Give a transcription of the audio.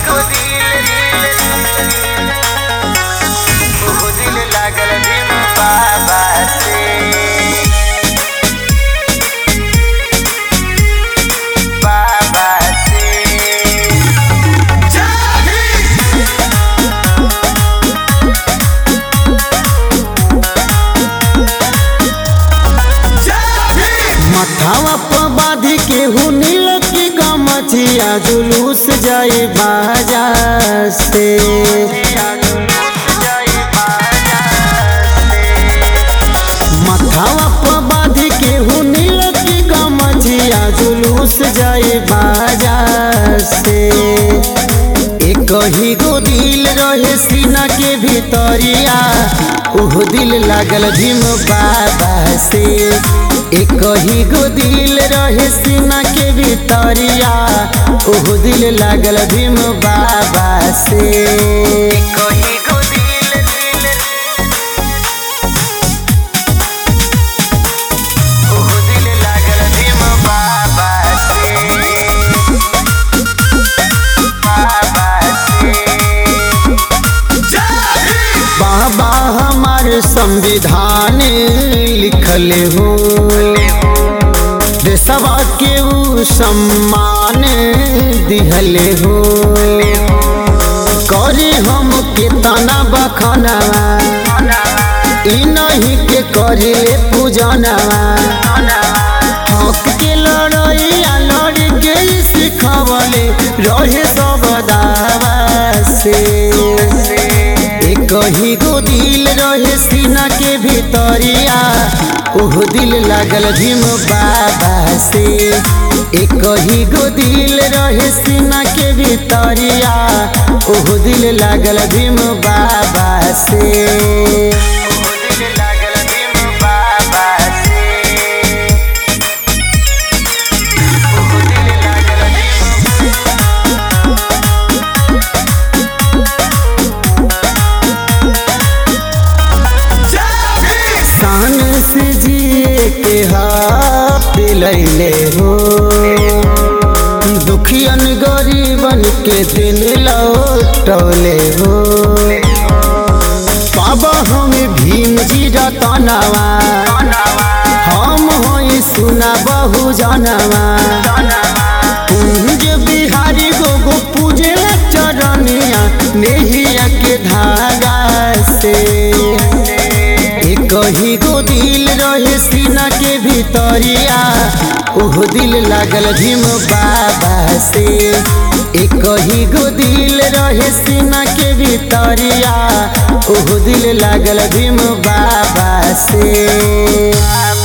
को दिल ओ दिल लागल भीम बाबा से बाबा से मथावा पर बाधी के हुनिल की गमछिया जुलूस जाए बाजार से मथावा पर बाधी के हुनिल की गमछिया जुलूस जाए बाजार से एक ही गो दिल रहे सीना के भीतरिया ओह दिल लागल भीम बाबा से एक ही गो दिल रहे सीना के भीतरिया ओह दिल लागल भीम बाबा से कहीं को दिल दिल ओ दिल लागल भीम बाबा से बाबा से बाबा हमार संविधान लिखल हो देशवा के ऊ सम्मान दिहल हो करे हम के तना बखनवा ई नहीं के करे पूजनवा हक के लड़ैया लड़ के सिखवले रहे सब दावा से एक ही गो दिल रहे सीना के भीतरिया ओह दिल लागल भीम बाबा से एक ही गो दिल रहे सीना के भीतरिया ओह दिल लागल भीम बाबा से ओ दिल लागल भीम बाबा से ओ दिल लागल भीम शान से जिए के हाथ दिलैले हो दुखियन गरीबन के दिल लौटौले हो पाबा हम भीम जी रतनवा हम होई सुना बहु जनवा पूज बिहारी गो गो पूजे चरनिया नेहिया के धागा से एक ही गो दिल रहे सीना के भीतरिया ओह दिल लागल भीम बाबा से एक ही गो दिल रहे सीना के भीतरिया ओह दिल लागल भीम बाबा से